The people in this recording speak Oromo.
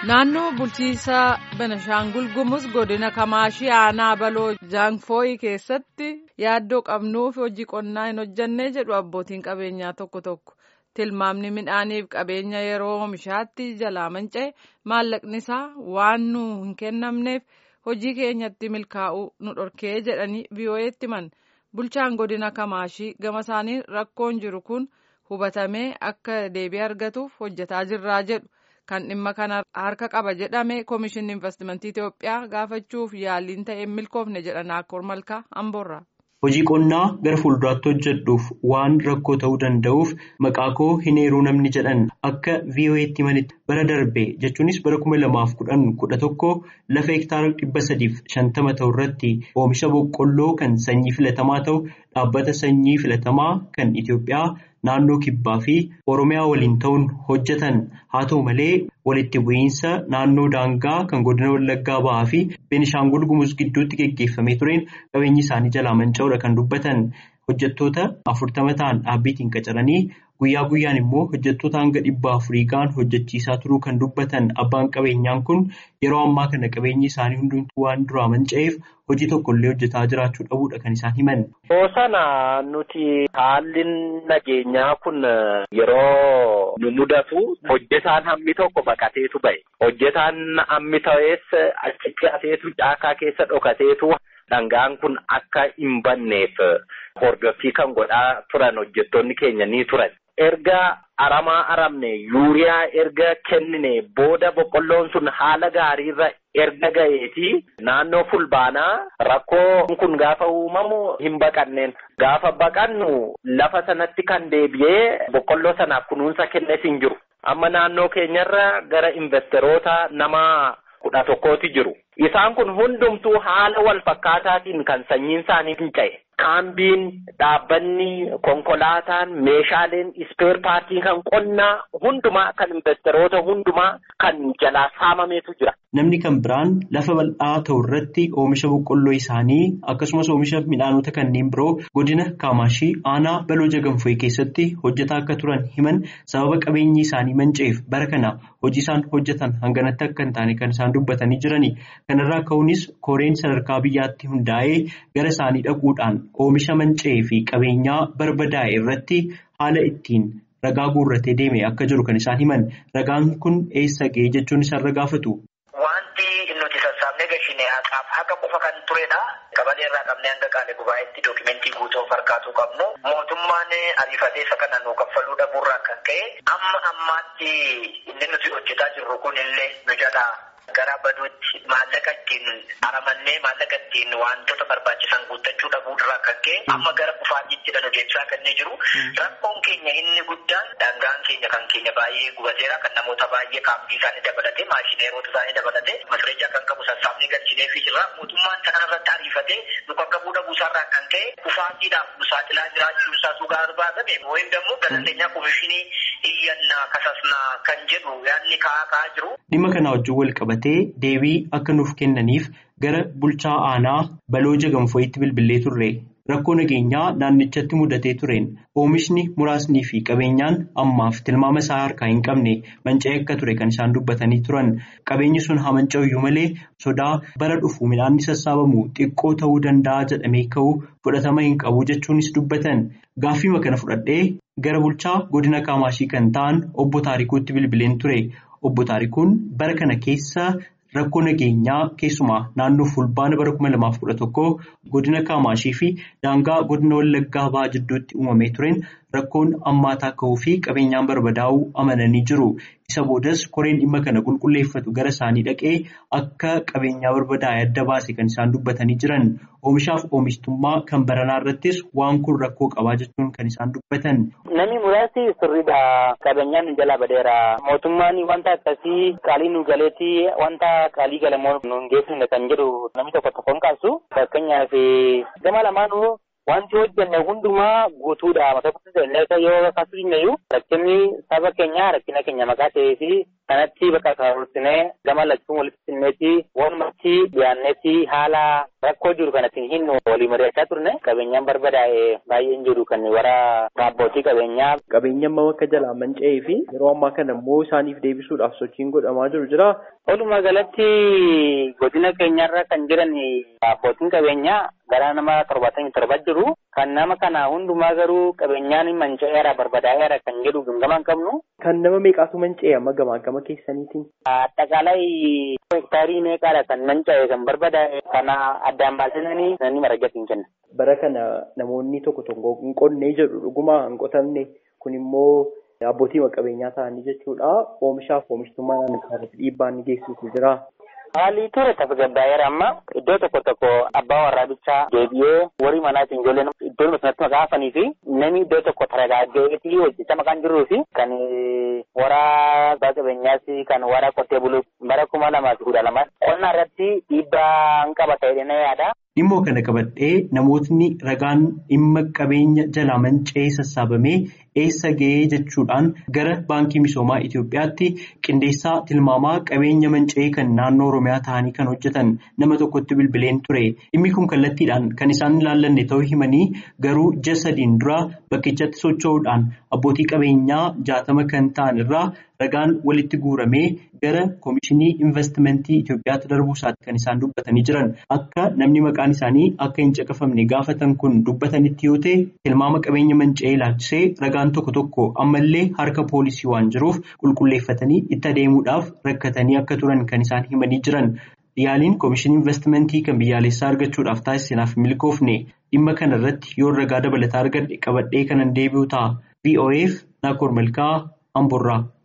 Naannoo bulchiinsa Benashaangul Gumuz godina Kamaashii aanaa baloo Jaanfooyi keessatti yaaddoo qabnuuf hojii qonnaa hin hojjannee jedhu abbootiin qabeenyaa tokko tokko. Tilmaamni midhaaniif qabeenya yeroo oomishaatti jalaa manca'e maallaqni isaa waan nu hin kennamneef hojii keenyatti milkaa'uu nu dhorkee jedhanii VOA'tti himan. Bulchaan godina Kamaashii gama isaanii rakkoon jiru kun hubatamee akka deebii argatuuf hojjetaa jirraa jedhu. Kan dhimma kana harka qaba jedhame Komishinni Investimentii Itoophiyaa gaafachuuf yaaliin ta'e milkoofne jedhan Akkoor Malkaa Amboorraa. Hojii qonnaa gara fuulduraatti hojjedhuuf waan rakkoo ta'uu danda'uuf maqaa koo hin eeruu namni jedhan akka VOA'tti himanitti bara darbe jechuunis bara kuma lamaaf kudhan kudha tokko lafa hektaara dhibba sadiif shantama ta'u irratti oomisha boqqolloo kan sanyii filatamaa ta'u dhaabbata sanyii filatamaa kan Itoophiyaa naannoo kibbaa fi Oromiyaa waliin ta'uun hojjetan haa ta'u malee walitti bu'iinsa naannoo daangaa kan godina Wallaggaa bahaa fi Beenishaangul Gumuz gidduutti geggeeffamee tureen qabeenyi isaanii jalaa manca'uudha kan dubbatan hojjettoota afurtama ta'an dhaabbiitiin qacaranii guyyaa guyyaan immoo hojjettoota hanga dhibba afurii ga'an hojjechiisaa turuu kan dubbatan abbaan qabeenyaan kun yeroo ammaa kana qabeenyi isaanii hundumtuu waan duraa manca'eef hojii tokkollee hojjetaa jiraachuu dhabuudha kan isaan himan. Hoosana nuti haalli nageenyaa kun yeroo nu mudatu hojjetaan hammi tokko baqateetu ba'e. Hojjetaan hammi ta'es achitti hafeetu caakaa keessa dhokateetu dhangaan kun akka hin banneef hordoffii kan godhaa turan hojjettoonni keenya ni turan. Erga aramaa aramne yuuriyaa erga kennine booda boqqolloon sun haala gaariirra erga ga'eeti naannoo fulbaanaa rakkoo kun gaafa uumamu hin baqanneen gaafa baqannu lafa sanatti kan deebi'ee boqqolloo sanaaf kunuunsa kennes hin jiru amma naannoo keenyarra gara investeroota nama kudha tokkooti jiru isaan kun hundumtuu haala wal fakkaataatiin kan sanyiin isaanii finca'e. Kaambiin dhaabbanni konkolaataan meeshaaleen ispeer paartii kan qonnaa hundumaa kan investeroota hundumaa kan jalaa saamameetu jira. Namni kan biraan lafa bal'aa ta'u irratti oomisha boqqolloo isaanii akkasumas oomisha midhaanota kanneen biroo godina Kaamaashii aanaa baloo jagamfooyi keessatti hojjetaa akka turan himan sababa qabeenyi isaanii manca'eef bara kana hojii isaan hojjetan hanganatti akka hin taane kan isaan dubbatanii jirani. Kanarraa ka'uunis koreen sadarkaa biyyaatti hundaa'ee gara isaanii dhaquudhaan oomisha manca'ee fi qabeenyaa barbadaa'e irratti haala ittiin ragaa guurratee deeme akka jiru kan isaan himan ragaan kun eessa ga'ee jechuun isaan gaafatu. Wanti nuti sassaabnee gashine haqaaf haqa qofa kan turedha. Qabalee irraa qabnee hanga qaale gubaa'itti dookimentii guutuu harkaatuu qabnu. Mootummaan ariifatee isa kana nuu kaffaluu dhabuurraa kan ka'e amma ammaatti inni nuti hojjetaa jirru kun illee nu jalaa gara baduutti maallaqa ittiin aramannee maallaqa ittiin wantoota barbaachisan guuttachuu dhabuurraa kan ka'e amma gara kufaatiitti nu deebisaa kan jiru. Rakkoon keenya inni guddaan daangaan keenya kan keenya baay'ee gubateera kan namoota baay'ee kaampii isaanii dabalatee maashineerota isaanii dabalatee masreejaa kan qabu sassaabnee galchinee fi jirra. Mootummaan kana irratti ariifatee nu bakka bu'uudha buusaarraa kan ka'e kufaatiidhaaf nu saaxilaa jiraachuun isaa sugaa arbaatame moo'in dammoo galandeenya komishinii iyyannaa kasasnaa kan jedhu yaadni kaa'aa kaa'aa jiru. Dhimma kana wajjin wal qabatee deebii akka nuuf kennaniif gara bulchaa aanaa baloo jagamfooyitti bilbilee turre. Rakkoo nageenyaa naannichatti mudatee tureen oomishni muraasnii fi qabeenyaan ammaaf tilmaama isaa harkaa hin qabne manca'ee akka ture kan isaan dubbatanii turan qabeenyi sun haa manca'uyyuu malee sodaa bara dhufu midhaanni sassaabamu xiqqoo ta'uu danda'a jedhamee ka'u fudhatama hin qabu jechuunis dubbatan gaaffiima kana fudhadhee gara bulchaa godina kaamaashii kan ta'an obbo Taarikuutti bilbileen ture obbo Taarikuun bara kana keessa. Rakkoo nageenyaa keessumaa naannoo fulbaana bara kuma lamaaf kudha tokkoo godina Kaamaashii fi daangaa godina Wallaggaa bahaa jidduutti uumamee tureen rakkoon ammaataa ka'uu fi qabeenyaan barbadaa'uu amananii jiru. Isa boodas koreen dhimma kana qulqulleeffatu gara isaanii dhaqee akka qabeenyaa barbadaa'e adda baase kan isaan dubbatanii jiran. Oomishaaf oomishtummaa kan baranaa irrattis waan kun rakkoo qabaa jechuun kan isaan dubbatan. Namni muraasni sirriidha. Qabeenyaan nu jalaa badeera. Mootummaan wanta akkasii qaalii nu galeetti wanta qaalii galamoo nu hin geessifne kan jedhu namni tokko tokkoon kaasu. Fakkeenyaaf gama lamaanuu wanti hojjenne hundumaa guutuudha mata duree yoo kaasuudhinneyyuu rakkinni saba keenya rakkina keenya maqaa ta'ee fi kanatti bakka kaawwatinee gama lachuun walitti simmeetti walumatti dhiyaannetti haala rakkoo jiru kanatti hin walii mari'achaa turne qabeenyaan barbadaa'e baay'een jiru kan wara abbootii qabeenyaa. Qabeenya amma akka jalaa manca'ee fi yeroo ammaa kana immoo isaaniif deebisuudhaaf sochiin godhamaa jiru jira. Walumaa galatti godina keenyarra kan jiran abbootiin qabeenyaa gara nama torbaatamii torba jiru. Kan nama kana hundumaa garuu qabeenyaan manca'eera barbadaa'eera kan jedhu gama hin qabnu. Kan nama meeqaatu manca'e amma gamaa gama keessaniitiin? Addaqaalay hektaarii meeqaadha kan manca'e kan barbadaa'e kana addaan baasisanii namni maragatti hin kenna. Bara kana namoonni tokko tokko hin qonnee jedhu dhuguma hin qotamne kun immoo abbootii qabeenyaa ta'anii jechuudha. Oomishaaf oomishtummaa naannoo irratti dhiibbaa ni geessisu jira. Haalli ture tasgabbaa'eera amma iddoo tokko tokko abbaa warraabichaa deebi'ee warri manaatiin ijoolleen iddoo sanatti maqaa hafanii fi namni iddoo tokko taragaaggeetii hojjechaa maqaan jiruu fi kan wara abbaa qabeenyaas kan wara qotee buluu bara kuma lamaa fi kudha lama qonnaa irratti dhiibbaa hin qaba ta'ee na yaada. Dhimmoo kana qabadhee namootni ragaan dhimma qabeenya jalaa manca'ee sassaabamee eessa ga'ee jechuudhaan gara baankii misoomaa Itoophiyaatti qindeessaa tilmaamaa qabeenya manca'ee kan naannoo Oromiyaa ta'anii kan hojjetan nama tokkotti bilbileen ture. Dhimmi kun kallattiidhaan kan isaan ilaallanne ta'uu himanii garuu ji'a sadiin dura bakkichatti socho'uudhaan abbootii qabeenyaa jaatama kan ta'an irraa ragaan walitti guuramee gara Koomishinii Investimentii Itoophiyaatti darbuu isaatti kan isaan dubbatanii jiran akka namni maqaan isaanii akka hin caqafamne gaafatan kun dubbatanitti yoo ta'e tilmaama qabeenya manca'ee ilaalchisee ragaan tokko tokko ammallee harka poolisii waan jiruuf qulqulleeffatanii itti adeemuudhaaf rakkatanii akka turan kan isaan himanii jiran. Yaaliin Koomishinii Investimentii kan biyyaalessaa argachuudhaaf taasisanaaf milkoofne dhimma kana irratti yoo ragaa dabalataa argadhe qabadhee kanan deebi'u ta'a. VOA'f Naakoor Malkaa Amboorraa.